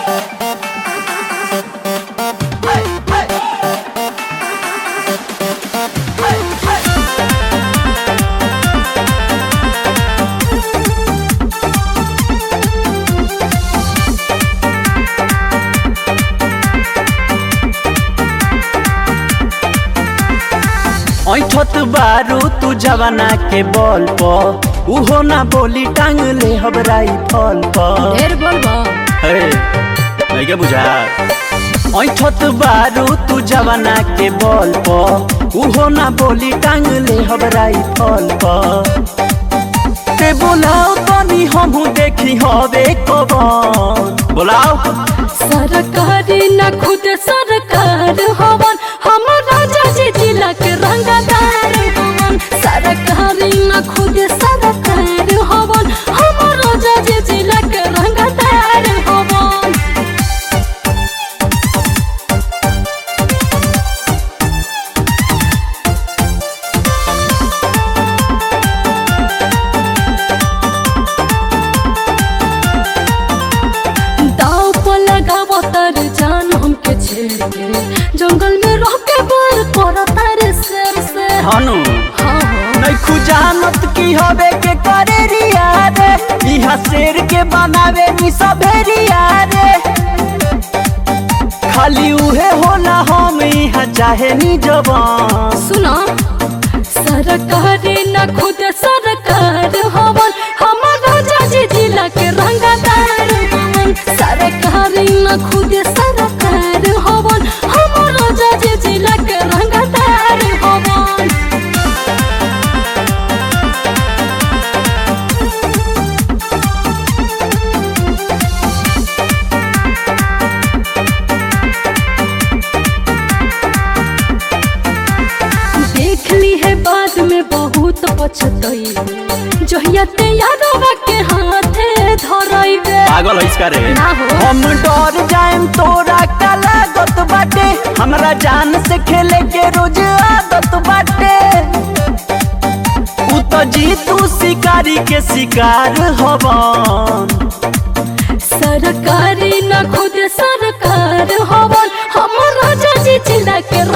ऐठत बारू तू जवाना के बल पर उहो ना बोली टांग ले हबराई फल पर ढेर बोलबो हे नहीं के बुझा ऐठत बारू तू जवाना के बल पर उहो ना बोली टांग ले हबराई फल पर ते बोलाओ तनी हमहू देखी हवे कबन बोलाओ सरकारी न खुद सरकार हवन हमर राजा जी जिला के रंगदार हवन सरकारी न खुद सरकार हवन हमर राजा जी जिला के रंगदार हवन दाव पर लगावो तर जान हमके छेड़ के जंगल में रह के बार कर तारे शेर से हनु हाँ हाँ नहीं खुजानत की हवे के करे रिया रे इहा शेर के बनावे नी सभेरिया रे खाली उहे होला हम इहा चाहे नी जवान सुना सरकारी न खुद सरकार हवन हमर राजा जी जिला के रंगदार हवन सरकारी न खुद सरकार हवन हमर राजा जी जिला के रंगदार हवन देख ली है बाद में बहुत पछतई जहिया ते यादवा के हाथे धरइबे पागल है इसका रे ना हो। हम डर जाएम तोरा का लागत बाटे हमरा जान से खेले के रोज आदत बाटे उ तो जीतू शिकारी के शिकार हवन सरकारी न खुद सरकार हवन हमर राजा जी जिला के